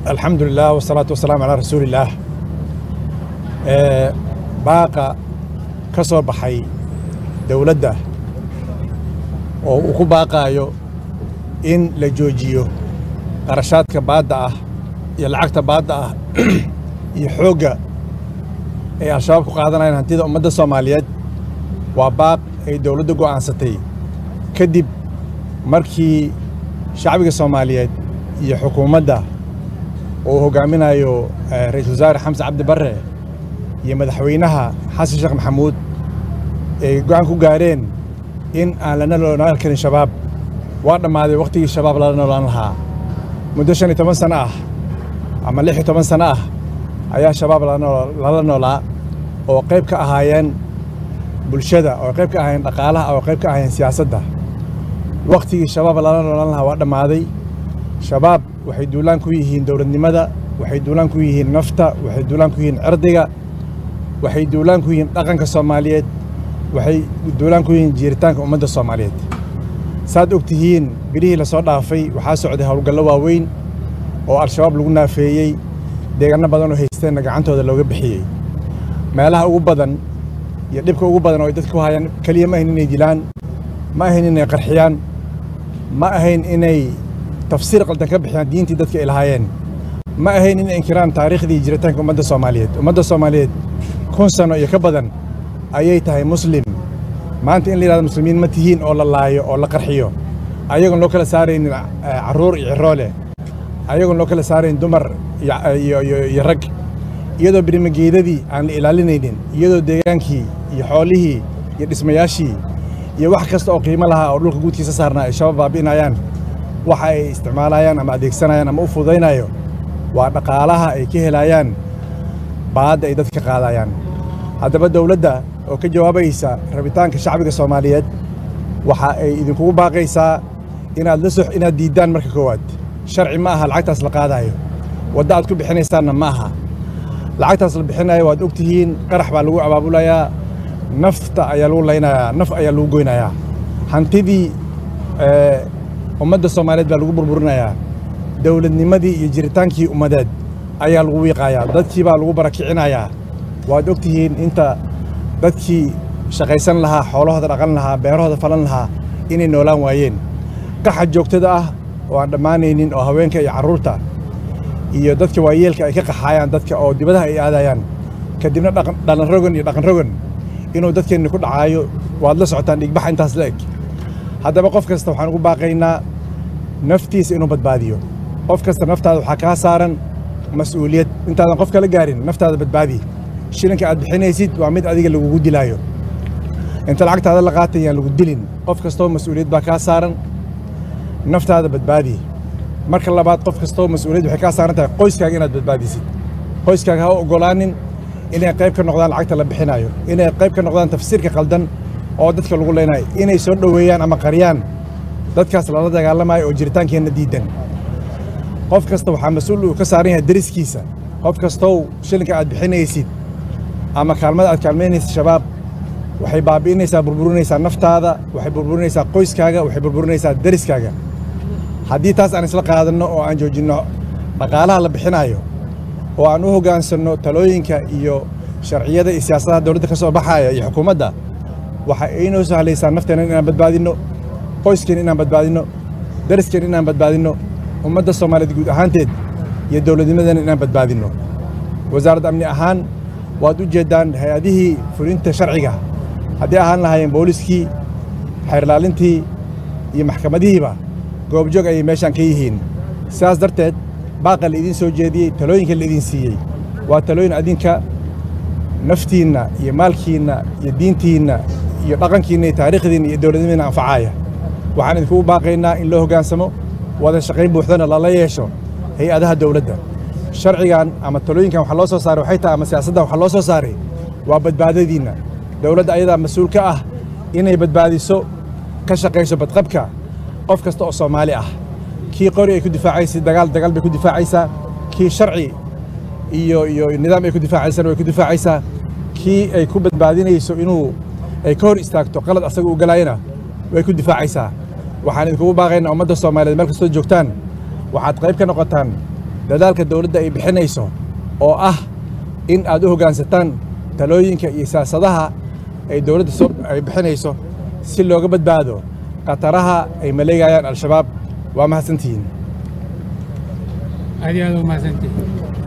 alxamdu lilah wasalaatu wasalaamu calaa rasuulillaah baaqa ka soo baxay dowladda oo uu ku baaqaayo in la joojiyo qarashaadka baadda ah iyo lacagta baadda ah iyo xoogga ay al-shabaab ku qaadanayaan hantida ummadda soomaaliyeed waa baaq ay dowladda go'aansatay kadib markii shacbiga soomaaliyeed iyo xukuumadda uu hoggaaminayo ra-iisul wasaare xamse cabdi barre iyo madaxweynaha xasan sheekh maxamuud ay go'aan ku gaareen in aan lana noolaan karin shabaab waa dhammaaday wakhtigii shabaab lala noolaan lahaa muddo shan iyo toban sano ah ama lix iyo toban sano ah ayaa shabaab lala noolaa oo qayb ka ahaayeen bulshada oo qayb ka ahaayeen dhaqaalaha oo qayb ka ahaayeen siyaasadda wakhtigii shabaab lala noolaan lahaa waa dhammaaday shabaab waxay duulaan ku yihiin dowladnimada waxay duulaan ku yihiin nafta waxay duulaan ku yihiin cirdiga waxay duulaan ku yihiin dhaqanka soomaaliyeed waxay duulaan ku yihiin jiiritaanka ummadda soomaaliyeed saad og tihiin bilihii la soo dhaafay waxaa socday howlgallo waaweyn oo al-shabaab lagu naafeeyey deegaanno badan oo haysteenna gacantooda looga bixiyey meelaha ugu badan iyo dhibka ugu badan oo ay dadka ku hayaan keliya ma ahayn inay dilaan ma ahayn inay qarxiyaan ma ahayn inay tafsiir qaldan ka bixiyaan diintii dadka ay lahaayeen ma ahayn inay inkiraan taariikhdii jiritaanka ummadda soomaaliyeed ummadda soomaaliyeed kun sano iyo ka badan ayay tahay muslim maanta in la yidhahdo muslimiin ma tihiin oo la laayo oo la qarxiyo ayagoon loo kala saaraynin carruur iyo ciroole ayagoon loo kala saarayn dumar iyo rag iyadoo birimageedadii aan la ilaalinaynin iyadoo deegaankii iyo xoolihii iyo dhismayaashii iyo wax kasta oo qiimo lahaa oo dhulka guudkiisa saarnaa ay shabaab baabi'inayaan waxa ay isticmaalayaan ama adeegsanayaan ama u fududaynayo waa dhaqaalaha ay ka helayaan baadda ay dadka qaadayaan haddaba dowladda oo ka jawaabaysa rabitaanka shacbiga soomaaliyeed waxa ay idinkugu baaqaysaa inaad la sox inaad diiddaan marka koowaad sharci ma aha lacagtaas la qaadaayo wadda aad ku bixinaysaanna ma aha lacagtaas la bixinayo waad og tihiin qarax baa lagu abaabulayaa nafta ayaa lagu laynayaa naf ayaa lagu goynayaa hantidii ummadda soomaaliyeed baa lagu burburinayaa dowladnimadii iyo jiritaankii ummadeed ayaa lagu wiiqayaa dadkii baa lagu barakicinayaa waad og tihiin inta dadkii shaqaysan lahaa xoolahooda dhaqan lahaa beerahooda falan lahaa inay noolaan waayeen qaxa joogtada ah oo aan dhammaanaynin oo haweenka iyo carruurta iyo dadka waayeelka ay ka qaxaayaan dadka oo dibadaha ay aadayaan kadibna dhalanrogan iyo dhaqanrogan inuu dadkeenni ku dhacaayo waad la socotaan dhigbaxa intaas la eg haddaba qof kasta waxaan ugu baaqaynaa naftiisa inuu badbaadiyo qof kasta naftaada waxaa kaa saaran mas'uuliyad intaadan qof kala gaarin naftaada badbaadi shilinka aad bixinaysid waa mid adiga lagugu dilaayo inta lacagtaada la qaatay yaan lagu dilin qof kastoo mas'uuliyad baa kaa saaran naftaada badbaadi marka labaad qof kastoo mas'uuliyad waxay kaa saaran tahay qoyskaaga inaad badbaadisid qoyskaaga ha u oggolaanin inay qayb ka noqdaan lacagta la bixinayo inay qayb ka noqdaan tafsiirka qaldan oo dadka lagu leynayo inay soo dhoweeyaan ama qariyaan dadkaas lala dagaalamayo oo jiritaankeenna diidan qof kasta waxaa mas-uul uu ka saaran yahay deriskiisa qof kastow shilinka aad bixinaysid ama kaalmada aad kaalmaynaysid shabaab waxay baabi'inaysaa burburinaysaa naftaada waxay burburinaysaa qoyskaaga waxay burburinaysaa deriskaaga haddii taas aan isla qaadanno oo aan joojinno dhaqaalaha la bixinayo oo aan u hoggaansanno talooyinka iyo sharciyada iyo siyaasadaha dowladda ka soo baxaya iyo xukuumadda waxa aynoo sahlaysaa nafteenna inaan badbaadinno qoyskeen inaan badbaadinno deriskeen inaan badbaadinno ummadda soomaaliyeed guud ahaanteed iyo dowladnimadeena inaan badbaadinno wasaaradda amni ahaan waad u jeeddaan hay-adihii fulinta sharciga haddii ahaan lahaayeen booliskii xeerlaalintii iyo maxkamadihiiba goobjoog ayay meeshaan ka yihiin sidaas darteed baaqa la idiin soo jeediyey talooyinka la idiin siiyey waa talooyin adinka naftiinna iyo maalkiinna iyo diintiinna iyo dhaqankiinna iyo taariikhdiinna iyo dowladnimadiinna anfacaaya waxaan idinkugu baaqaynaa in loo hoggaansamo wada shaqayn buuxdana lala yeesho hay-adaha dowladda sharcigan ama talooyinkan waxa loo soo saaray waxay tahay ama siyaasaddan waxa loo soo saaray waa badbaadadiinna dowladda ayadaa mas-uul ka ah inay badbaadiso ka shaqayso badqabka qof kasta oo soomaali ah kii qori ay ku difaacaysa dagaal dagaal bay ku difaacaysaa kii sharci iyo iyo nidaam ay ku difaacaysana way ku difaacaysaa kii ay ku badbaadinayso inuu ay ka hor istaagto qalad asaga u galaayana way ku difaacaysaa waxaan idinkugu baaqaynaa ummadda soomaaliyeed meel kastoo joogtaan waxaad qayb ka noqotaan dadaalka dowladda ay bixinayso oo ah in aad u hoggaansataan talooyinka iyo siyaasadaha ay dowladda soo ay bixinayso si looga badbaado khataraha ay maleegayaan al-shabaab waa mahadsantihiin aad iyo aad u mahadsantihiin